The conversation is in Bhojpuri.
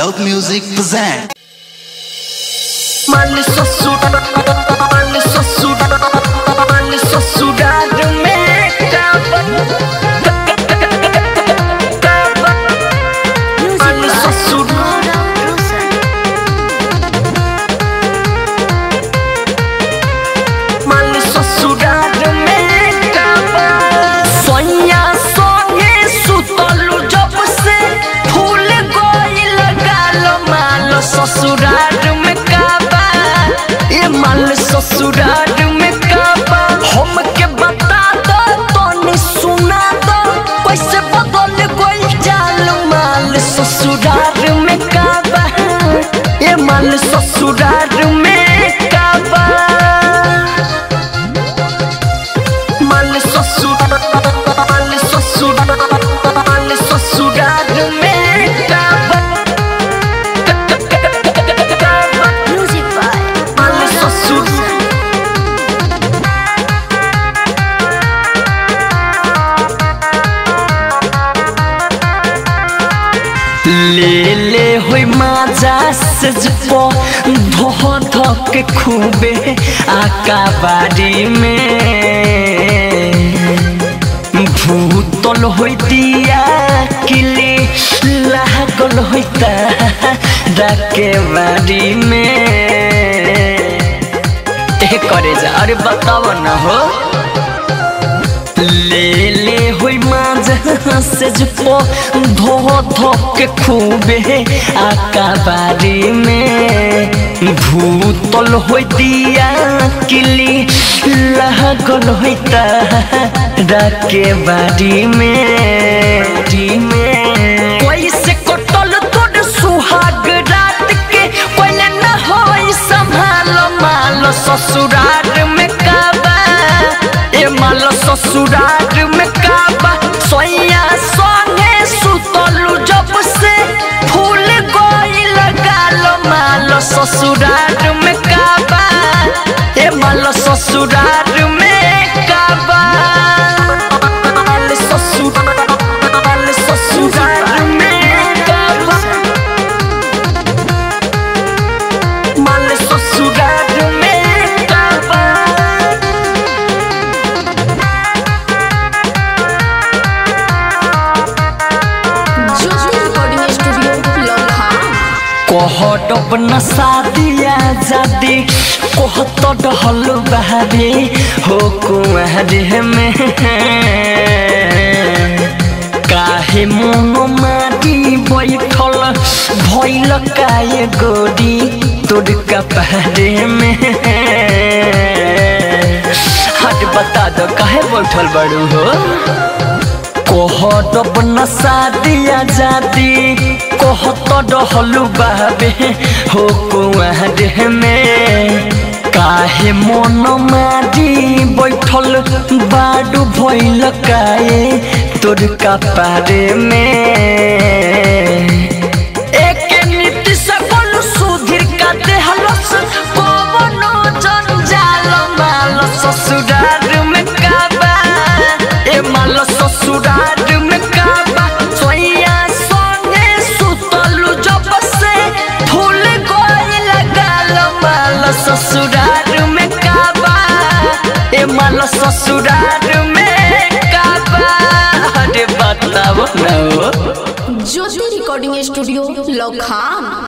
Loud Music present. Mali sosudar, mali sosudar, mali sosudar में काबा काबा mali sosudar mali sosudar में काबा सोनिया सोने सुतलू जब से फूल गोइल गालो माल ससुराल में काबा ये माल ससुराल में काबा हम के बता दो तोने सुना दो कैसे बदल गोइल जाल माल ससुराल में काबा ये माल ससुराल में काबा Mali sosudar, mali sosudar, mali sosudar में काबा Music by mali sosudar ले ले होई माजा सजपो धो धो के खूबे आका बाड़ी में भूतल होई दिया किले लागल होइता डाके बाड़ी में ए करे जा अरे बताओ ना हो ले ले होई माज से जपो धो धो के खूबे आका बारी में भूतल होई दिया किली लागल होइता डाके बारी में डी में कोई से कटल तोड़ सुहाग रात के कोई न होई संभालो मालो ससुराल में काबा ए मालो ससुराल में काबा सोया सोने सुतलू जब से फूल गोइल गालो मालो ससुराल में काबा ए मालो ससुराल में काबा मालो ससुराल मालो ससुराल में काबा मालो ससुराल में काबा Jyoti Recording Studio, Lokha. कहत अपना शादिया जादी कहत डहल बहारे हो कुआरे में काहे मन माटी बैठल भैल काए गोरी तोर कपहरे में हट बता दो काहे बैठल बड़ू हो कहत अपना शादिया जादी कहत डहलू बाबे हो कुआरे में काहे मन मारी बैठल बाडू भइल काए तोर कपारे में एक नीति सकल सुधीर का देहलस पवनो जंजाल माल ससुराल में काबा ए माल ससुराल में काबा सोया सोने सुतलू जब से फूल गोइल गाल माल ससुराल में काबा ए माल ससुराल में काबा अरे बताओ ना हो Jyoti Recording Studio, Lokha.